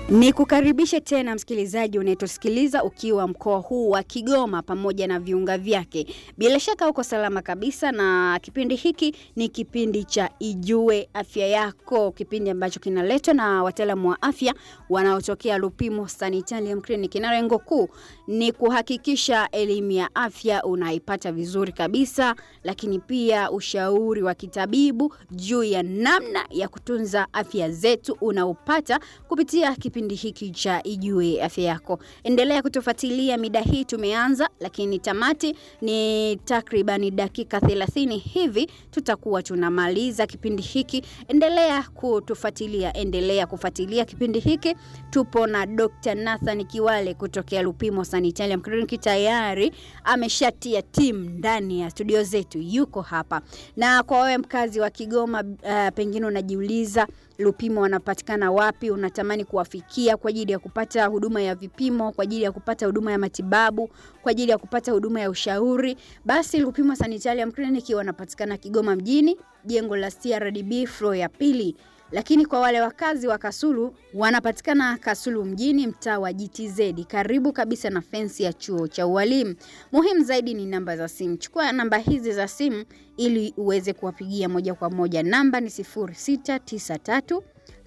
Ni kukaribishe tena msikilizaji unayetusikiliza ukiwa mkoa huu wa Kigoma pamoja na viunga vyake. Bila shaka uko salama kabisa, na kipindi hiki ni kipindi cha Ijue Afya Yako, kipindi ambacho kinaletwa na wataalamu wa afya wanaotokea Lupimo Sanitarium Clinic, na lengo kuu ni kuhakikisha elimu ya afya unaipata vizuri kabisa, lakini pia ushauri wa kitabibu juu ya namna ya kutunza afya zetu unaopata kupitia kipindi hiki cha Ijue Afya Yako. Endelea kutufuatilia mida hii, tumeanza lakini tamati ni takribani dakika 30 hivi tutakuwa tunamaliza kipindi hiki. Endelea kutufuatilia, endelea kufuatilia kipindi hiki. Tupo na Dr. Nathan Kiwale kutokea Lupimo Sanitarium Clinic, tayari ameshatia timu ndani ya studio zetu, yuko hapa. Na kwa wewe mkazi wa Kigoma, uh, pengine unajiuliza Lupimo wanapatikana wapi? Unatamani kuwafikia kwa ajili ya kupata huduma ya vipimo, kwa ajili ya kupata huduma ya matibabu, kwa ajili ya kupata huduma ya ushauri, basi Lupimo Sanitarium Clinic wanapatikana Kigoma mjini, jengo la CRDB floor ya pili. Lakini kwa wale wakazi wa Kasulu wanapatikana Kasulu mjini, mtaa wa GTZ, karibu kabisa na fensi ya chuo cha ualimu. Muhimu zaidi ni namba za simu. Chukua namba hizi za simu ili uweze kuwapigia moja kwa moja. Namba ni 0693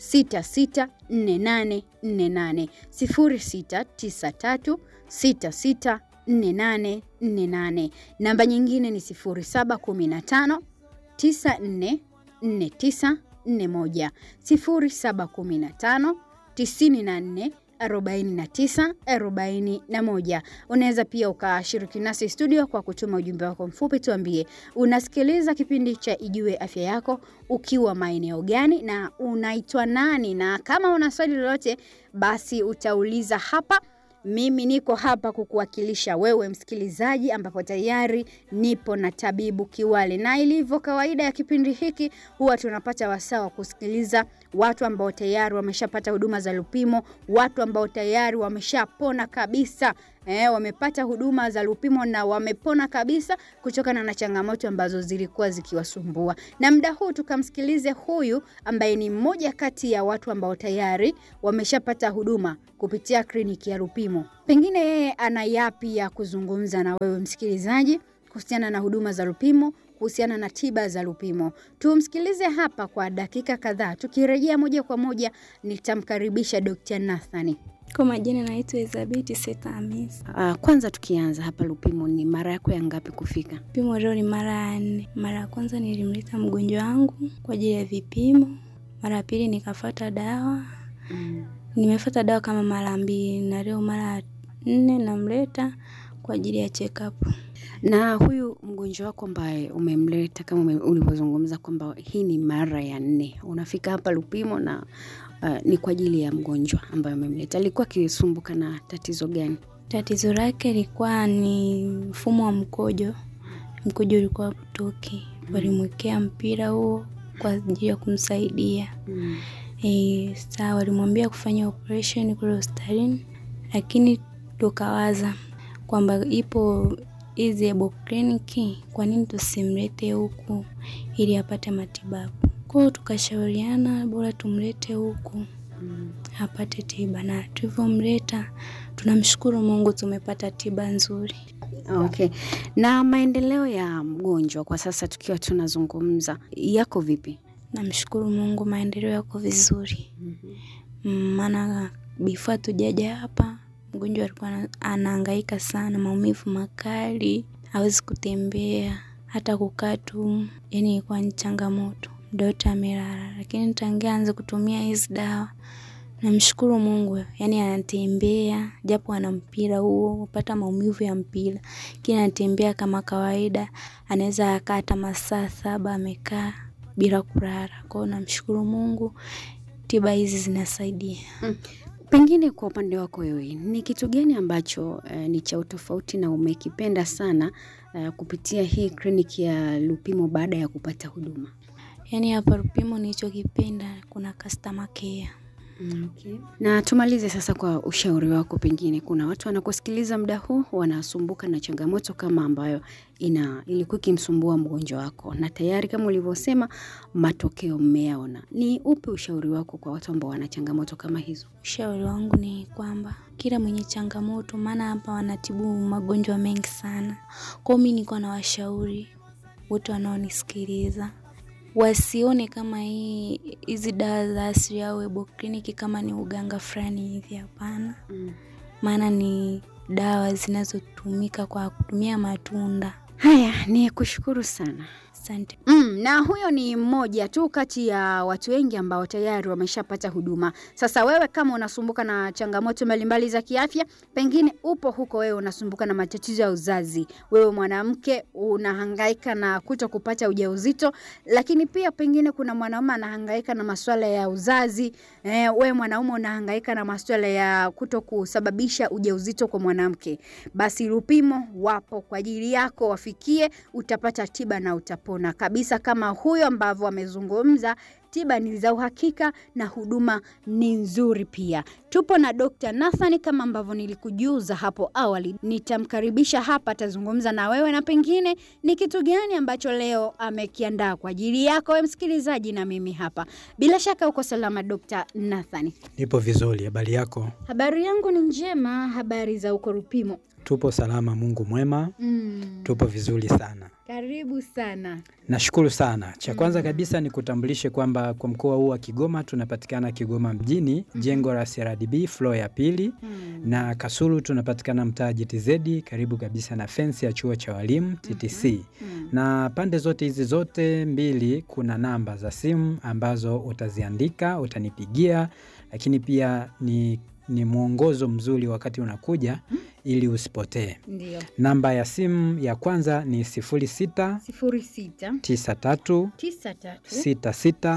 664848 0693 664848. Namba nyingine ni 0715 9449 41 0715 94 49 41. Unaweza pia ukashiriki nasi studio kwa kutuma ujumbe wako mfupi, tuambie unasikiliza kipindi cha Ijue Afya Yako ukiwa maeneo gani na unaitwa nani, na kama una swali lolote basi utauliza hapa. Mimi niko hapa kukuwakilisha wewe msikilizaji, ambapo tayari nipo na tabibu Kiwale, na ilivyo kawaida ya kipindi hiki huwa tunapata wasaa wa kusikiliza watu ambao tayari wameshapata huduma za Lupimo, watu ambao tayari wameshapona kabisa. Eh, wamepata huduma za Lupimo na wamepona kabisa kutokana na changamoto ambazo zilikuwa zikiwasumbua. Na muda huu tukamsikilize huyu ambaye ni mmoja kati ya watu ambao tayari wameshapata huduma kupitia kliniki ya Lupimo. Pengine yeye ana yapi ya kuzungumza na wewe msikilizaji kuhusiana na huduma za Lupimo, kuhusiana na tiba za Lupimo. Tumsikilize hapa kwa dakika kadhaa. Tukirejea moja kwa moja nitamkaribisha Dr. Nathani. Kwa majina naitwa Elizabeth Seta Hamis. Uh, kwanza tukianza hapa Lupimo, ni mara yako ya ngapi kufika? Vipimo leo ni mara ya nne. Mara ya kwanza nilimleta mgonjwa wangu kwa ajili ya vipimo, mara ya pili nikafata dawa Mm. nimefata dawa kama mara mbili, na leo mara ya nne namleta kwa ajili ya check up. Na huyu mgonjwa wako ambaye umemleta kama ume- ulivyozungumza kwamba hii ni mara ya nne unafika hapa Lupimo na uh, ni kwa ajili ya mgonjwa ambaye umemleta, alikuwa akisumbuka na tatizo gani? Tatizo lake lilikuwa ni mfumo wa mkojo, mkojo ulikuwa utoki, walimwekea mpira huo kwa ajili ya kumsaidia. Mm. E, sawa walimwambia kufanya operation kule hospitalini, lakini tukawaza kwamba ipo hizi Ebo kliniki, kwa nini tusimlete huku ili apate matibabu? Kwa hiyo tukashauriana bora tumlete huku Mm. apate tiba, na tulivyomleta tunamshukuru Mungu tumepata tiba nzuri. Okay. Na maendeleo ya mgonjwa kwa sasa tukiwa tunazungumza yako vipi? Namshukuru Mungu, maendeleo yako vizuri. Mm, maana before tujaja hapa mgonjwa alikuwa ana- anahangaika sana, maumivu makali, hawezi kutembea hata kukaa tu, yani ilikuwa ni changamoto. Dota amelala, lakini tangia anze kutumia hizi dawa namshukuru Mungu, yani anatembea japo ana mpira huo, upata maumivu ya mpira, lakini anatembea kama kawaida, anaweza akaa hata masaa saba amekaa bila kulala. Kwa hiyo namshukuru Mungu, tiba hizi zinasaidia. Mm. Pengine kwa upande wako wewe ni kitu gani ambacho eh, ni cha utofauti na umekipenda sana eh, kupitia hii kliniki ya Lupimo baada ya kupata huduma? Yaani hapa Lupimo nilichokipenda kuna customer care. Okay. Na tumalize sasa kwa ushauri wako, pengine kuna watu wanakusikiliza muda huu wanasumbuka na changamoto kama ambayo ina ilikuwa ikimsumbua mgonjwa wako, na tayari kama ulivyosema matokeo mmeyaona. Ni upi ushauri wako kwa watu ambao wana changamoto kama hizo? Ushauri wangu ni kwamba kila mwenye changamoto, maana hapa wanatibu magonjwa mengi sana. Kwa hiyo mi niko na washauri wote wanaonisikiliza wasione kama hii hizi dawa za asili au herbal clinic kama ni uganga fulani hivi, hapana. Maana ni dawa zinazotumika kwa kutumia matunda. Haya, ni kushukuru sana. Asante. Mm, na huyo ni mmoja tu kati ya watu wengi ambao tayari wameshapata huduma. Sasa wewe kama unasumbuka na changamoto mbalimbali za kiafya, pengine upo huko, wewe unasumbuka na matatizo ya uzazi, wewe mwanamke unahangaika na kuto kupata ujauzito, lakini pia pengine kuna mwanaume anahangaika na masuala ya uzazi eh, wewe mwanaume unahangaika na masuala ya kuto kusababisha ujauzito kwa mwanamke, basi Lupimo wapo kwa ajili yako, wafikie, utapata tiba na utapona kabisa, kama huyo ambavyo amezungumza. Tiba ni za uhakika na huduma ni nzuri pia. Tupo na Dr. Nathan kama ambavyo nilikujuza hapo awali, nitamkaribisha hapa, atazungumza na wewe na pengine ni kitu gani ambacho leo amekiandaa kwa ajili yako wewe msikilizaji na mimi hapa. Bila shaka uko salama Dr. Nathan? Nipo vizuri, habari yako? Habari yangu ni njema. Habari za uko Lupimo? Tupo salama, Mungu mwema. Mm, Tupo vizuri sana, karibu sana. nashukuru sana. Cha kwanza kabisa ni kutambulishe kwamba kwa mkoa huu wa Kigoma tunapatikana Kigoma mjini, jengo la CRDB floor ya pili, Mm. na Kasulu tunapatikana mtaa JTZ karibu kabisa na fensi ya chuo cha walimu TTC. Mm. Na pande zote hizi zote mbili kuna namba za simu ambazo utaziandika, utanipigia, lakini pia ni, ni mwongozo mzuri wakati unakuja ili usipotee. Ndio. Namba ya simu ya kwanza ni 06 sifuri sita 93 tisa tatu 66